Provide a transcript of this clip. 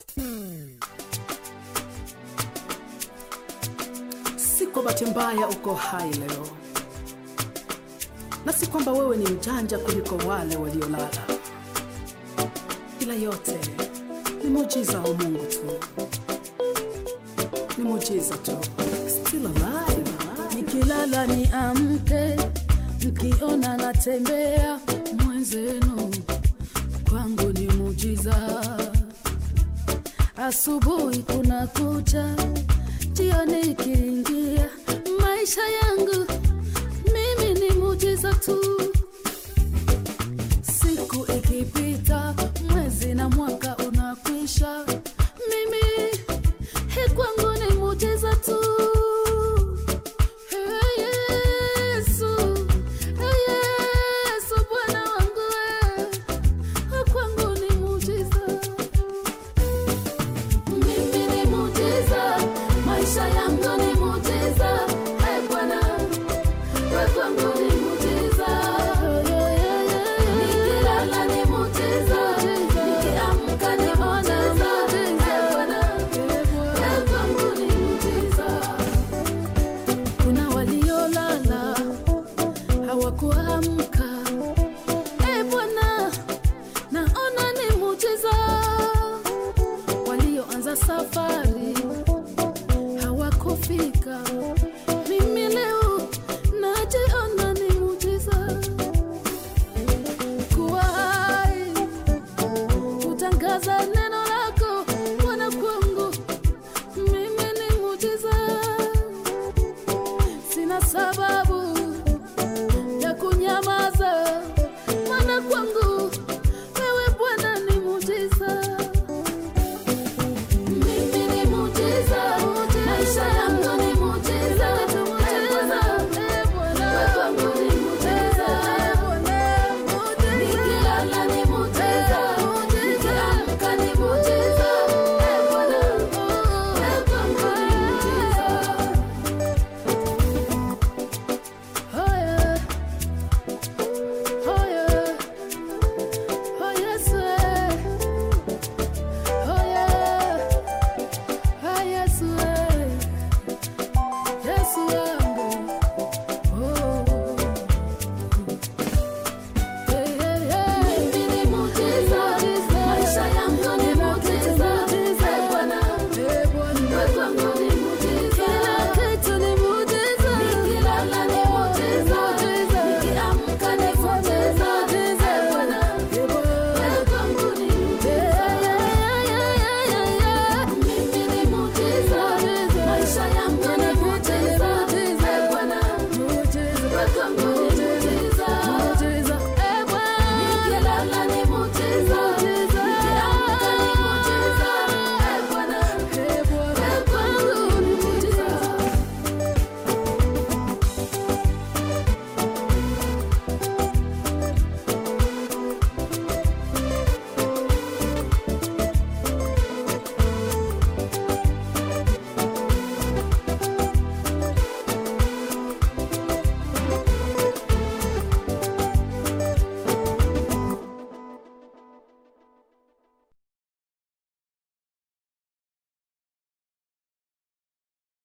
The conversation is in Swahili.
Si kwa bahati mbaya uko hai leo, na si kwamba wewe ni mjanja kuliko wale waliolala, ila yote ni muujiza wa Mungu tu, ni muujiza tu. Still alive, nikilala ni amke, mkiona natembea mwenzenu, kwangu ni mujiza. Asubuhi kuna kucha, jioni ikiingia, maisha yangu mimi ni mujiza tu. Siku ikipita,